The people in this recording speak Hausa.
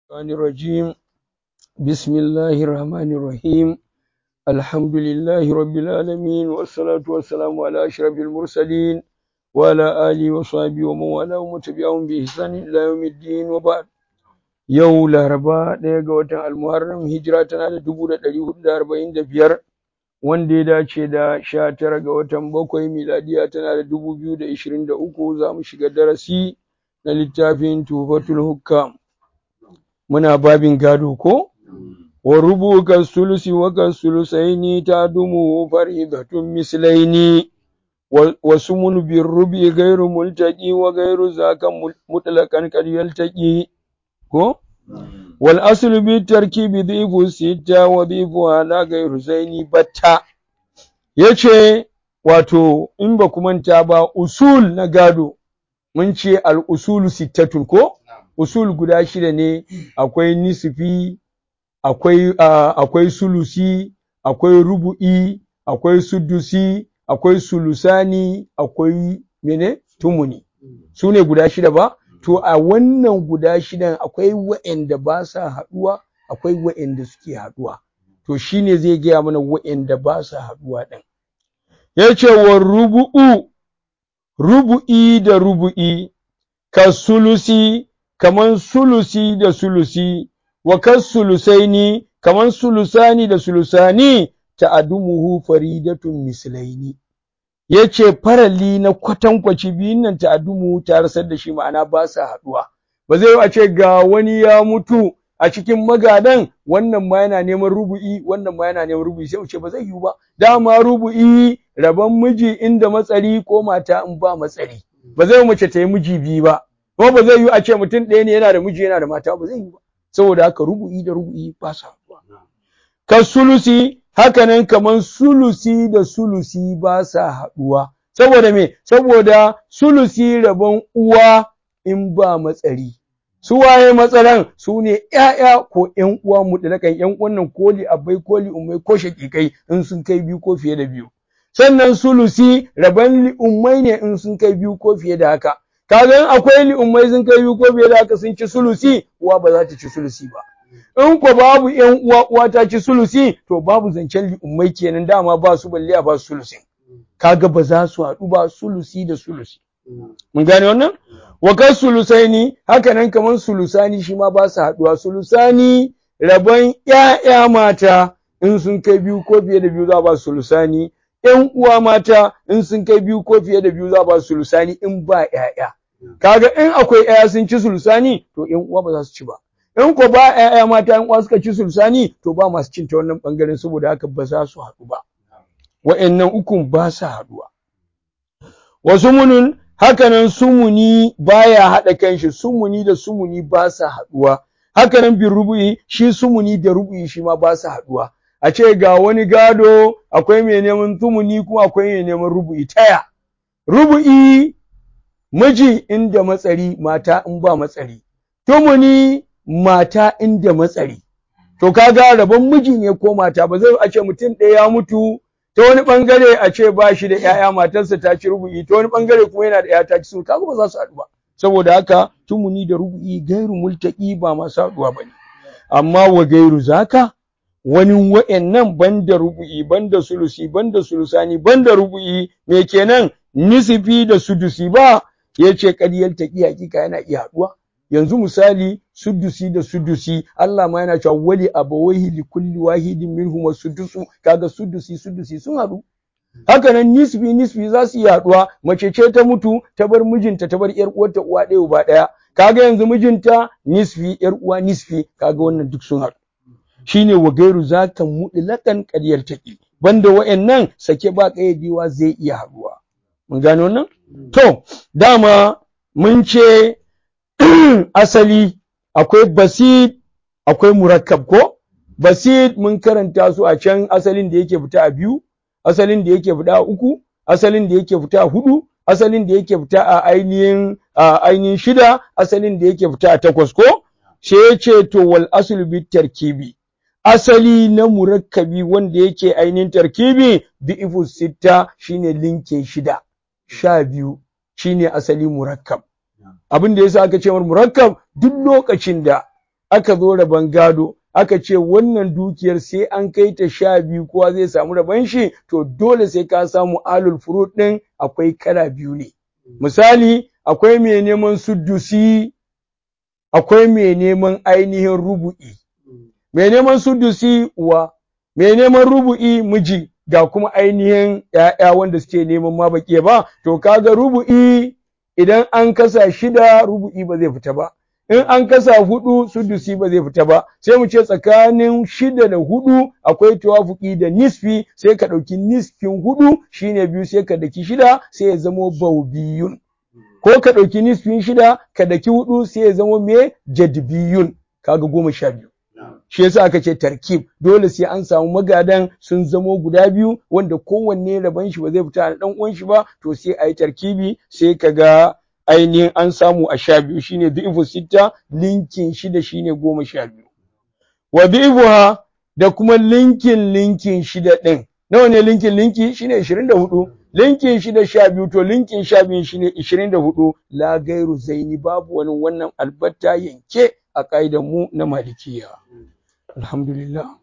الشيطان الرجيم بسم الله الرحمن الرحيم الحمد لله رب العالمين والصلاة والسلام على أشرف المرسلين وعلى آله وصحبه ومن والاه وتبعهم بإحسان إلى يوم الدين وبعد yau laraba ɗaya ga watan almuharram hijira tana da dubu da ɗari hudu da arba'in da biyar wanda ya dace da sha tara ga watan bakwai miladiya tana da dubu biyu da ishirin da uku za mu shiga darasi na littafin tufatul hukam muna babin gado ko wa rubu ka sulusi wa ka sulusaini ta dumu faridatun mislaini wa sumun bin rubi gairu multaqi wa gairu zaka mutlaqan kad yaltaqi ko wal aslu bi tarkibi dhifu sita wa dhifu ala gairu zaini batta yace wato in ba ku manta ba usul na gado mun ce al usulu sittatun ko usul guda shida ne akwai nisfi akwai akwai sulusi akwai rubu'i akwai sudusi akwai sulusani akwai mene tumuni su ne guda shida ba to a wannan guda shidan akwai wa'anda ba sa haɗuwa akwai wa'anda suke haɗuwa to shine zai gaya mana wa'anda ba sa haɗuwa ɗin yace wa rubu'u rubu'i da rubu'i ka sulusi kaman sulusi da sulusi wa kas sulusaini kaman sulusani da sulusani ta'adumuhu faridatun mislaini yace farali na kwatankwaci biyun nan ta'adumu ta rasar da shi ma'ana ba sa haduwa ba zai a ce ga wani ya mutu a cikin magadan wannan ma yana neman rubu'i wannan ma yana neman rubu'i sai mu ce ba zai yiwu ba dama rubu'i rabon miji inda matsari ko mata in ba matsari ba zai mace ta yi miji biyu ba ko ba zai yiwu a ce mutum ɗaya ne yana da miji yana da mata ba zai yiwu ba saboda haka rubu'i da rubu'i ba sa haduwa ka sulusi hakanan kaman sulusi da sulusi ba sa haɗuwa. Saboda me? Saboda sulusi rabon uwa in ba matsari. Su waye matsaran su ne ‘ya'ya ko ‘yan uwa mutlakan ‘yan wannan koli abai koli umai ko shaƙiƙai in sun kai biyu ko fiye da biyu. Sannan sulusi rabon li'ummai ne in sun kai biyu ko fiye da haka. Kaga in akwai li'ummai sun kai biyu ko fiye da haka sun ci sulusi, uwa ba za ta ci sulusi ba. in ko babu ƴan uwa uwa ta ci sulusi to babu zancen li'ummai kenan dama ba su balle a ba su sulusi kaga ba za su haɗu ba sulusi da sulusi mun gane wannan wa kan sulusaini haka nan kaman sulusani shi ma ba su haɗuwa sulusani rabon ƴaƴa mata in sun kai biyu ko fiye da biyu za ba su sulusani ƴan uwa mata in sun kai biyu ko fiye da biyu za ba su sulusani in ba ƴaƴa kaga in akwai ƴaƴa sun ci sulusani to ƴan uwa ba za su ci ba in ko ba ƴaƴa mata in uwa suka ci sulsani to ba masu cin ta wannan bangaren saboda haka ba za su haɗu ba wa'annan ukun ba sa haɗuwa wa sumunun hakanan sumuni baya haɗa kanshi sumuni da sumuni ba sa haɗuwa hakanan bin rubu'i shi sumuni da rubu'i shi ma ba sa haɗuwa a ce ga wani gado akwai mai neman sumuni kuma akwai mai neman rubu'i taya rubu'i miji inda matsari mata in ba matsari tumuni mata inda matsari. To kaga rabon miji ne ko mata ba zai a ce mutum ɗaya ya mutu ta wani ɓangare a ce ba shi da ‘ya'ya matarsa ta ci rubu'i ta wani ɓangare kuma yana da ‘ya ta ci sun kaga ba za su haɗu ba. Saboda haka tumuni da rubu'i gairu multaki ba masu haɗuwa ba ne. Amma wa gairu zaka wani wa'annan banda rubu'i banda sulusi banda sulusani banda rubu'i me kenan nisifi da sudusi ba ya ce ƙaryar taƙi hakika yana iya haɗuwa. yanzu misali sudusi da sudusi Allah ma yana cewa wali abawaihi li kulli wahidin minhum sudusu kaga sudusi sudusi sun haɗu haka nan nisfi nisfi za su iya haɗuwa mace ce ta mutu ta bar mijinta ta bar yar uwarta uwa ɗaya uba ɗaya kaga yanzu mijinta nisfi yar uwa nisfi kaga wannan duk sun haɗu shine wa gairu zaka mutlaqan qadiyar taqi banda wa'annan sake ba kayyadiwa zai iya haɗuwa mun gane wannan to dama mun ce asali akwai basit akwai murakkab ko basit mun karanta su a can asalin da yake fita a biyu asalin da yake fita a uku asalin da yake fita a hudu asalin da yake fita a ainihin a ainihin shida asalin da yake fita a takwas ko sai ya ce to wal aslu bit tarkibi asali na murakkabi wanda yake ainihin tarkibi bi ifu sitta shine linke shida sha biyu shine asali murakkab abin da yasa aka ce mar murakkab duk lokacin da aka zo rabon gado aka ce wannan dukiyar sai an kai ta sha biyu kowa zai samu rabon shi to dole sai ka samu alul furud ɗin akwai kala biyu ne misali akwai mai neman suddusi akwai mai neman ainihin rubu'i mai neman suddusi uwa mai neman rubu'i miji ga kuma ainihin ‘ya'ya wanda suke neman ma baƙi ba to kaga rubu'i idan an kasa shida rubu'i ba zai fita ba in an kasa hudu sudusi ba zai fita ba sai mu ce tsakanin shida da hudu akwai tawafuki da nisfi sai ka ɗauki nisfin hudu shine biyu sai ka daki shida sai ya zamo baubiyun ko ka ɗauki nisfin shida ka daki hudu sai ya zamo me jadbiyun kaga goma sha biyu shi yasa aka ce tarkib dole sai an samu magadan sun zamo guda biyu wanda kowanne rabon shi ba zai fita da dan uwan shi ba to sai ayi tarkibi sai kaga ainihin an samu a sha biyu shine du'ifu sitta linkin shida shine goma sha biyu wa du'ifuha da kuma linkin linkin shida din nawa ne linkin linki shine 24 linkin shida sha biyu to linkin sha biyu shine 24 la gairu zaini babu wani wannan albatta yanke a ƙa'idan mu na malikiya alhamdulillah